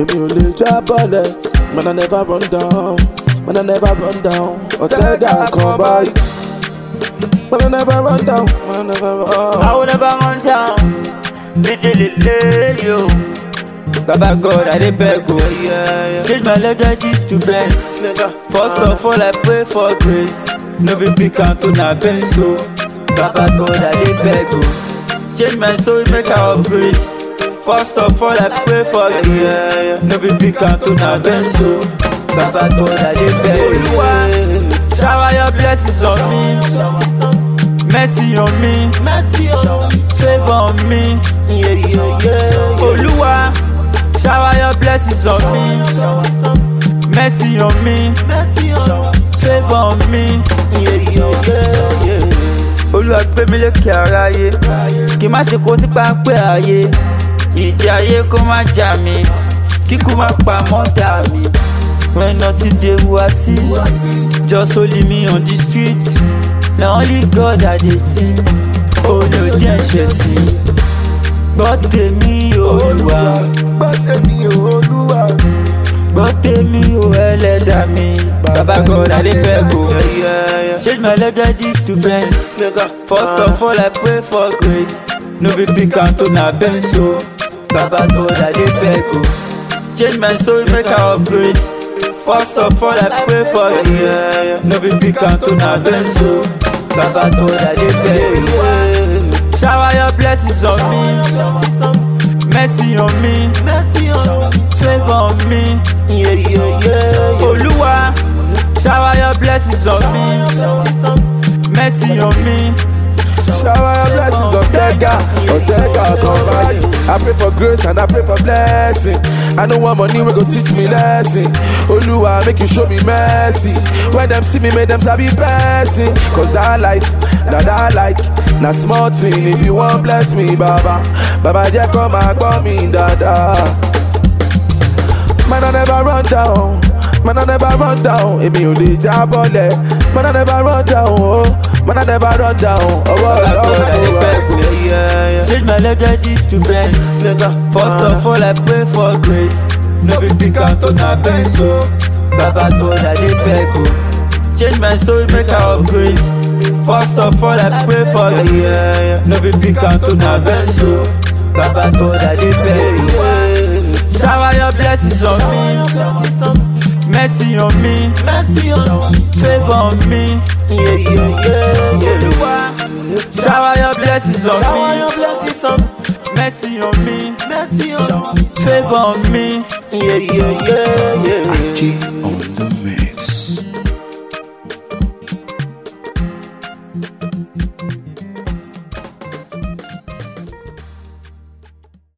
èmi ò lè jábọ́lẹ̀ man I never run down man I never run down ọ̀tẹ́gà kan báyìí man I never run down man I never run. I will never run down. DJ Lele, yo. Baba God, I dey beg o. Change my legacies to Benz. First of all, I pray for grace. No be big canto na Benz o. Baba God, I dey beg o. Change my story, make I upgrade. First of all, I pray for grace. No be big canto na Benz o. Baba God, I dey beg o. Shower your blessings on me. Mercy on me. Favor on me. Oluwa, shower your blessings on me. Mercy on me. Favor on me. Olúwa gbé mi lékè aráyé. Kí má ṣe kó sí pápẹ́ ayé. Ìjì ayé kó má jà mí. Kíkú má pa mọ́tà mi. When nothing dey wá sí. Just only me on the street. Na only God I dey sing. Ó ní ò jẹ́ ẹ̀ṣẹ̀ sí. Gbọ́ tèmi Olúwa. gbọ́ tèmi olúwa. Gbọ́ tèmi o ẹlẹ́dà mi. Baba God I dey beg o. Change my legacies to Benz. First of all I pray for grace. No be big canto na Benz o. Baba God I dey beg o. Change my story make I upgrade. First of all I pray for grace. No be big canto na Benz o. Baba God I dey beg o. Shower your blessings on me. Mercy on me. Favor on me. Oluwa, shower your blessings on me. Mercy on me. Shower your blessings on Tega, on Tega, come by. I pray for grace and I pray for blessing. I know one money will go teach me lesson. Oluwa, make you show me mercy. When them see me, make them sabi person. Cause that life, that I like, na small thing. If you want bless me, Baba, Baba, just come and call me, Dada. Man, I never run down. Man, I never run down. Èmi ò lè jábọ́lẹ̀. Man, I never run down. Oh. Man, I never run down. Ọwọ́ Baba God I dey beg ọlọ́run. o. Change my legacies to Benz. First of all I pray for grace. No be big canto na Benz o. Baba God I dey beg o. Change my story make I upgrade. First of all I pray for grace. No be big canto na Benz o. Baba God I dey beg o. Shower your blessings on me. Mercy on me. Favor on me. Oluwa, shower your blessings on me. Mercy on me. Favor on me. G on